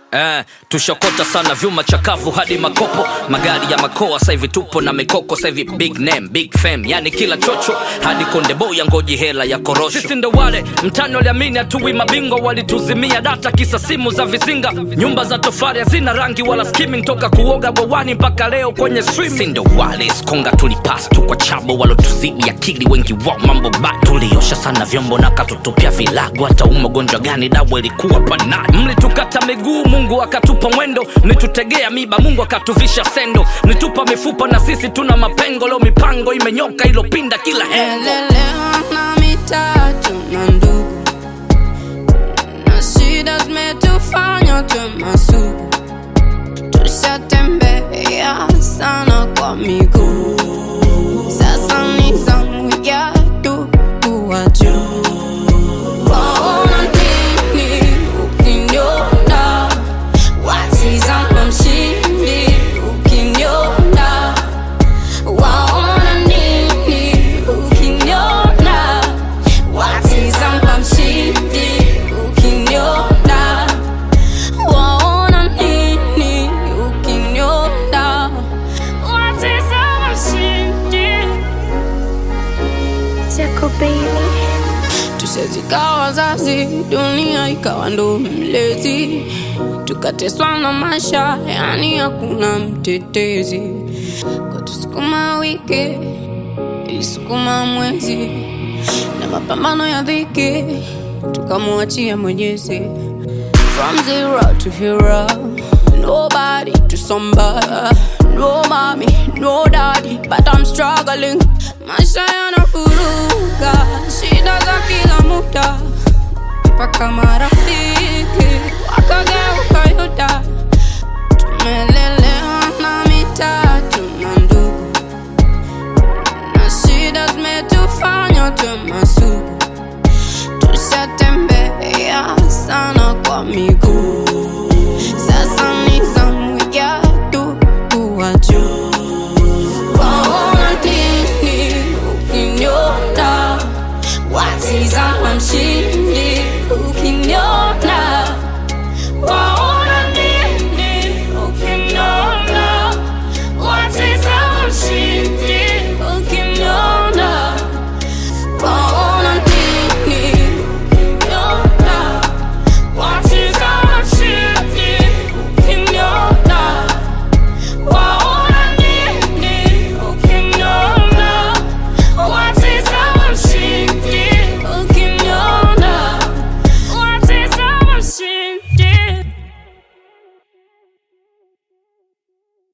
Eh, tushokota sana vyuma chakavu hadi makopo magari ya makoa sasa hivi tupo na mikoko sasa hivi big name big fame yani kila chocho hadi konde boy ngoji hela ya korosho sisi ndo wale mtani waliamini hatuwi mabingwa walituzimia data kisa simu za vizinga nyumba za tofari hazina rangi wala skimming toka kuoga bwawani mpaka leo kwenye swimming sisi ndo wale skonga tulipas tu kwa chabo walotuzidi akili wengi wao mambo ba tuliosha sana vyombo na katutupia vilago hata umagonjwa gani dawa ilikuwa panani mlitukata miguu mungu akatupa mwendo mlitutegea miba mungu akatuvisha sendo mlitupa mifupa na sisi tuna mapengo leo mipango imenyoka ilopinda kila hengo Elelewa na mitatu na ndugu na shida zimetufanya tuwe masugu, tushatembea sana kwa miguu, sasa ni zamu yetu kuwa juu. Waona nini ukiniona? Watizama mshindi ukiniona waona nini ukiniona watizama mshindi ukiniona waona nini ukiniona watizama mshindi Jaco Baby. tusezikawa wazazi dunia ikawa ndo mlezi tukateswa na maisha yani hakuna mtetezi katusukuma wiki ilisukuma mwezi na mapambano ya dhiki tukamwachia mwenyezi from zero to hero nobody to somebody no mommy no daddy but i'm struggling maisha yanafuruga shida za kila muda mpaka marafiki wakageuka yuda tumelelewa na mitatu na ndugu na shida zimetufanya tuwe masugu tushatembea sana kwa miguu